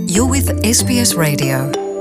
You're with SBS Radio.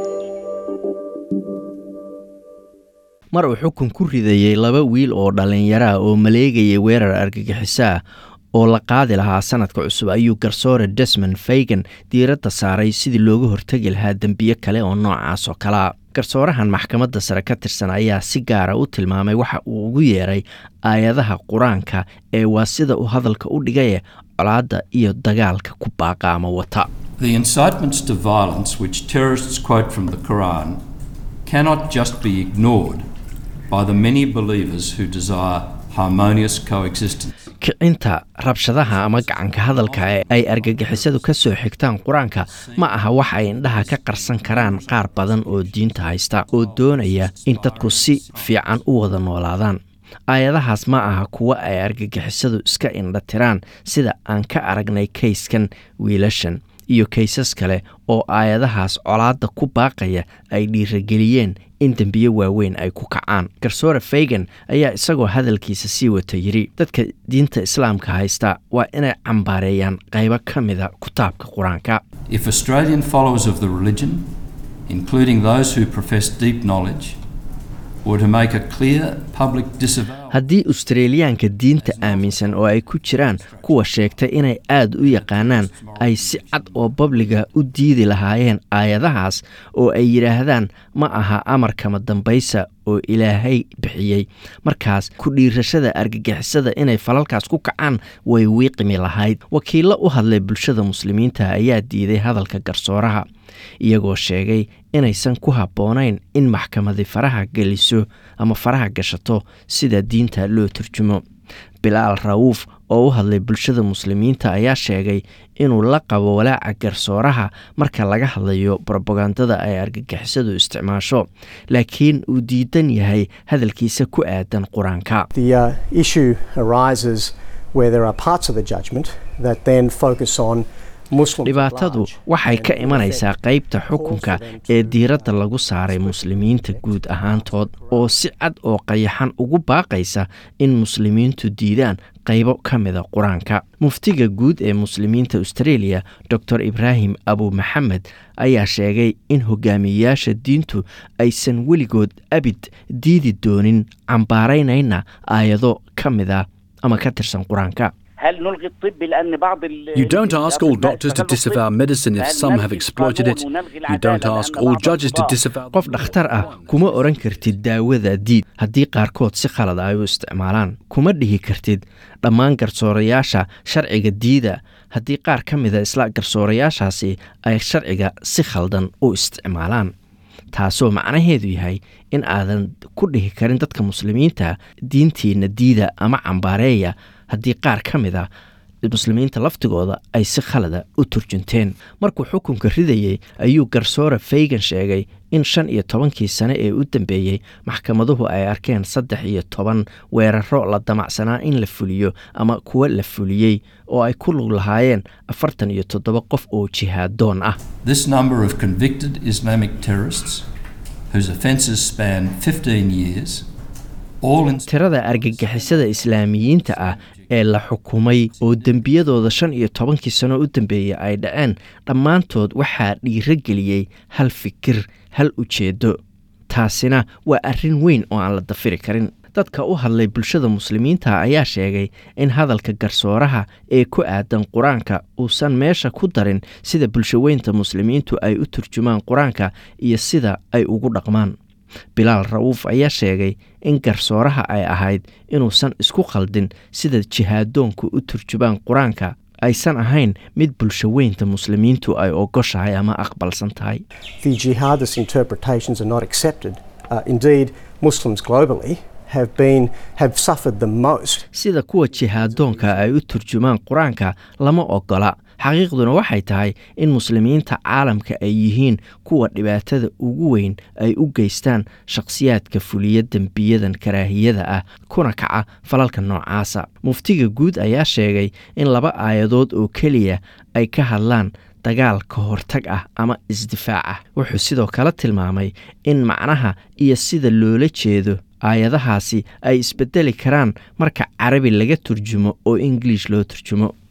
mar uu xukun ku ridayey laba wiil oo dhallinyaro ah oo maleegayay weerar argagixiso ah oo la qaadi lahaa sanadka cusub ayuu garsoore desmond faygan diiradda saaray sidii looga hortegi lahaa dembiyo kale oo noocaas oo kalea garsoorahan maxkamadda sare ka tirsan ayaa si gaara u tilmaamay waxa uu ugu yeeray aayadaha qur-aanka ee waa sida uu hadalka u dhigaye colaadda iyo dagaalka ku baaqa ama wata The incitements to violence which terrorists quote from the Quran cannot just be ignored by the many believers who desire harmonious coexistence. kicinta rabshadaha ama gacanka hadalka ee ay argagixisadu ka soo xigtaan qur-aanka ma aha wax ay indhaha ka qarsan karaan qaar badan oo diinta haysta oo doonaya in dadku si fiican u wada noolaadaan aayadahaas ma aha kuwo ay argagixisadu iska indha tiraan sida aan ka aragnay kayskan wiilashan iyo kaysas kale oo aayadahaas colaadda ku baaqaya ay dhiirageliyeen in dembiyo waaweyn ay ku kacaan garsoore faygan ayaa isagoo hadalkiisa sii wata yidhi dadka diinta islaamka haysta waa inay cambaareeyaan qaybo ka mida kutaabka qur-aanka If Australian followers of the religion, including those who profess deep knowledge, were to make a clear public disavowal haddii australiyaanka diinta aaminsan oo ay ku jiraan kuwa sheegtay inay aad u yaqaanaan ay si cad oo babliga u diidi lahaayeen aayadahaas oo ay yidhaahdaan ma aha amarkama dambaysa oo ilaahay bixiyey markaas ku dhiirashada argagixisada inay falalkaas ku kacaan way wiiqimi lahayd wakiillo u hadlay bulshada muslimiinta ayaa diiday hadalka garsooraha iyagoo sheegay inaysan ku habboonayn in maxkamadi faraha geliso ama faraha gashato sida diinta loo turjumo bilaal rawuuf oo u hadlay bulshada muslimiinta ayaa sheegay inuu la qabo walaaca garsooraha marka laga hadlayo brobagandada ay argagixisadu isticmaasho laakiin uu diidan yahay hadalkiisa ku aadan qur-aanka The uh, issue arises where there are parts of the judgment that then focus on Muslims. at dhibaatadu large waxay and ka in imanaysaa effect qaybta calls for xukunka them to ee diiradda lagu saaray muslimiinta guud ahaantood oo si cad oo qayaxan ugu baaqaysa in muslimiintu diidaan qaybo ka mida qur-aanka muftiga guud ee muslimiinta australia dor ibraahim abu maxamed ayaa sheegay in hogaamiyeyaasha diintu aysan weligood abid diidi doonin cambaaraynayna aayado ka mida ama ka tirsan qur-aanka هل نلغي الطب لأن بعض ال- You don't ask all الأطباء doctors to استغلوا disavow الطب؟ medicine if فهل some have نلغي exploited it. القانون ونلغي You don't العدالة ask لأن all بعض judges to الأطباء disavow qof dhakhtar ah kuma oran kartid daawada diid haddii qaarkood si khalad ay u isticmaalaan kuma dhihi kartid dhammaan garsoorayaasha sharciga diida haddii qaar ka mida isla garsoorayaashaasi ay sharciga si khaldan u isticmaalaan taasoo macnaheedu yahay in aadan ku dhihi karin dadka muslimiinta diintiina diida ama cambaareeya haddii qaar ka mid a muslimiinta laftigooda ay si khalada u turjunteen markuu xukunka ridayey ayuu garsoore faygan sheegay in shan iyo tobankii sane ee u dambeeyey maxkamaduhu ay arkeen saddex iyo toban weeraro la damacsanaa in la fuliyo ama kuwa la fuliyey oo ay ku lug lahaayeen afartan iyo toddoba qof oo jihaadoon ah This number of convicted Islamic terrorists, whose offences span 15 years, all in tirada argagixisada islaamiyiinta ah ee la xukumay oo dembiyadooda shan iyo tobankii sano u dambeeyey ay dhaceen dhammaantood waxaa dhiirageliyey hal fikir hal ujeedo taasina waa arrin weyn oo aan la dafiri karin dadka u hadlay bulshada muslimiinta ayaa sheegay in hadalka garsooraha ee ku aadan qur-aanka uusan meesha ku darin sida bulshaweynta muslimiintu ay u turjumaan qur-aanka iyo sida ay ugu dhaqmaan bilaal rawuuf ayaa sheegay in garsooraha ay ahayd inuusan isku khaldin sida jihaadoonku u turjubaan qur-aanka aysan ahayn mid bulshaweynta muslimiintu ay ogoshahay ama aqbalsan tahay The jihadist interpretations are not accepted. Uh, indeed, Muslims globally have been have suffered the most sida kuwa jihaadoonka ay u turjumaan qur-aanka lama ogola xaqiiqduna waxay tahay in muslimiinta caalamka ay yihiin kuwa dhibaatada ugu weyn ay u geystaan shakhsiyaadka fuliya dembiyadan karaahiyada ah kuna kaca falalka noocaasa muftiga guud ayaa sheegay in laba aayadood oo keliya ay ka hadlaan dagaal ka hortag ah ama isdifaac ah wuxuu sidoo kale tilmaamay in macnaha iyo sida loola jeedo aayadahaasi ay isbedeli karaan marka carabi laga turjumo oo ingiliish loo turjumo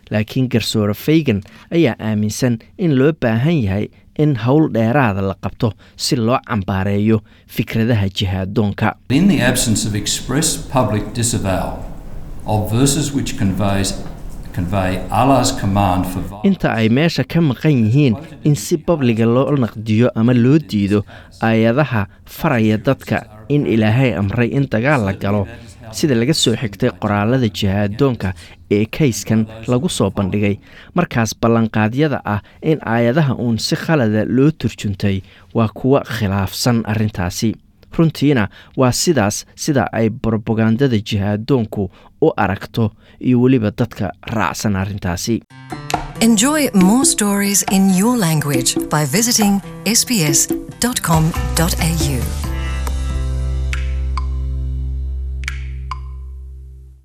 laakiin garsoore faygan ayaa aaminsan in loo baahan yahay in howl dheeraada la qabto si loo cambaareeyo fikradaha jihaadoonka In the absence of express public disavowal of verses which conveys, convey Allah's command for violence, inta ay meesha ka maqan yihiin in si babliga loo naqdiyo ama loo diido aayadaha faraya dadka in ilaahay amray in dagaal la galo sida laga soo xigtay qoraalada jihaadoonka ee kayskan lagu soo bandhigay markaas ballanqaadyada ah in aayadaha uun si khalada loo turjuntay waa kuwa khilaafsan arrintaasi runtiina waa sidaas sida ay brobagandada jihaadoonku u aragto iyo weliba dadka raacsan arrintaasi Enjoy more stories in your language by visiting sbs.com.au.